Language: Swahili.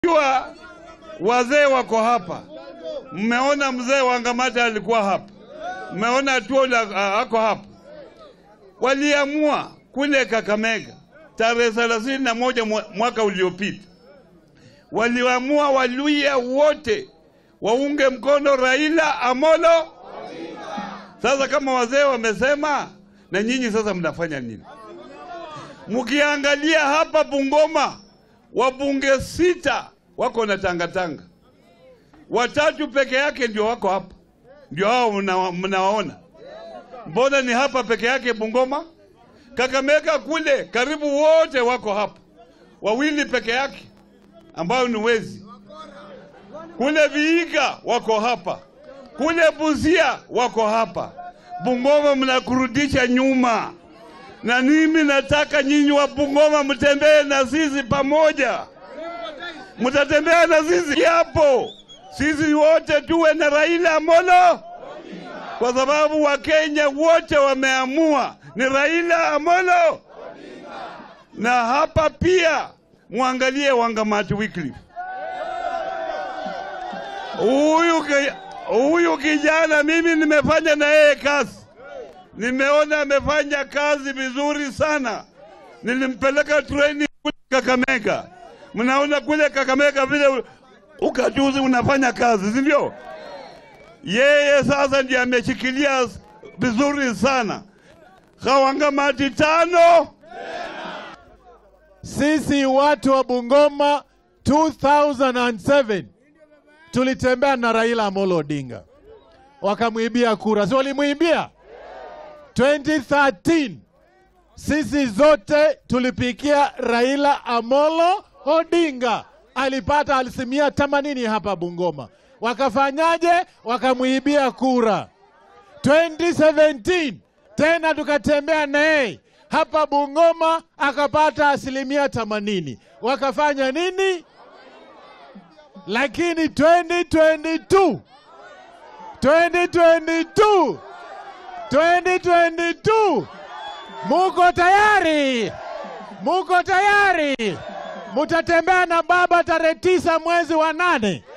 Ikiwa wazee wako hapa, mmeona mzee Wangamata alikuwa hapa, mmeona Tuola uh, ako hapa. Waliamua kule Kakamega tarehe thelathini na moja mwaka uliopita, waliamua Waluya wote waunge mkono Raila Amolo. Sasa kama wazee wamesema, na nyinyi sasa mnafanya nini? Mkiangalia hapa Bungoma, wabunge sita wako na tangatanga, watatu peke yake ndio wako hapa, ndio hao mna- mnawaona. Mbona ni hapa peke yake Bungoma? Kakamega kule karibu wote wako hapa, wawili peke yake ambao ni wezi. Kule Vihiga wako hapa, kule Busia wako hapa. Bungoma mnakurudisha nyuma, na mimi nataka nyinyi wa Bungoma mtembee na sisi pamoja. Mtatembea na sisi hapo, sisi wote tuwe na Raila Amolo, kwa sababu Wakenya wote wameamua ni Raila Amolo. Na hapa pia mwangalie Wangamati Wycliffe huyu ki- huyu kijana mimi nimefanya na yeye kazi, nimeona amefanya kazi vizuri sana. Nilimpeleka training kule Kakamega, mnaona kule Kakamega vile ukatuzi unafanya kazi, si ndio? Yeye sasa ndiye ameshikilia vizuri sana. Kawangamati tano Sisi watu wa Bungoma 2007 tulitembea na Raila Amolo Odinga, wakamwibia kura, si walimwibia? 2013 sisi zote tulipigia Raila Amolo Odinga, alipata asilimia 80 hapa Bungoma. Wakafanyaje? Wakamwibia kura. 2017 tena tukatembea naye hapa Bungoma akapata asilimia 80. Wakafanya nini? Lakini 2022 2022 2022 muko tayari? Muko tayari? Mutatembea na baba tarehe tisa mwezi wa nane.